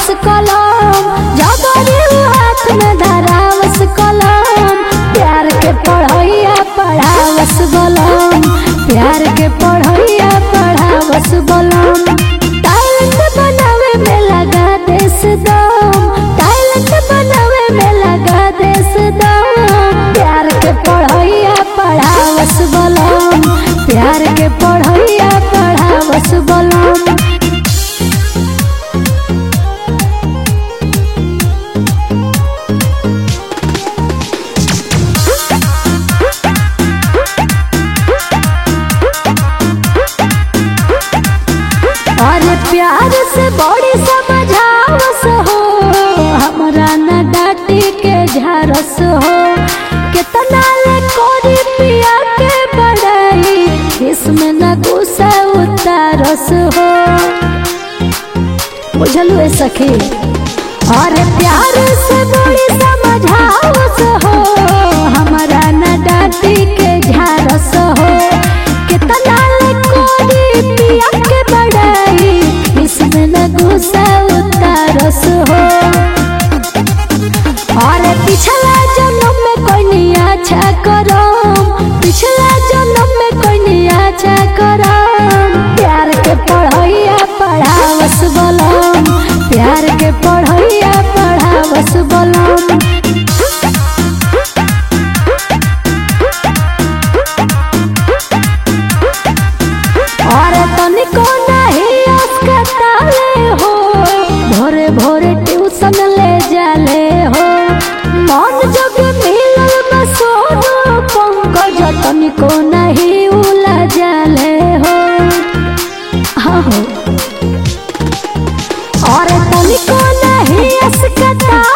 कलम जबरी हाथ में धरावस कलम प्यार के पढ़ैया पढ़ावस बलम प्यार के पढ़ैया पढ़ावस बलम टैलेंट बनावे में लगा देश दम टैलेंट बनावे में लगा देश दम प्यार के पढ़ैया पढ़ावस बलम प्यार के पढ़ैया पढ़ावस बलम और प्यार से बड़ी समझावस हो हमरा न डाटी के झारस हो कितना ले कोरी पिया के बड़ाई इसमें न गुस्सा उतारस हो बुझलू ए सखी और प्यार से बड़ी समझावस हो हमरा न डाटी के झारस हो कितना ले कोरी पिया के बड़ाई इसमें न गुस्सा उतारस हो और पिछला जन्म में कोई नहीं अच्छा करो पिछला जन्म में कोई नहीं अच्छा करो प्यार के पढ़ैया पढ़ावस बलम प्यार के पढ़ैया पढ़ावस बलम और तनिको नहीं अस्कताले हो भोरे भोरे ट्यूशन ले जाले हो मन जग मिलल बसोनो पंकज तनिको नहीं उला जाले हो हाँ हो और तनिको नहीं अस्कताले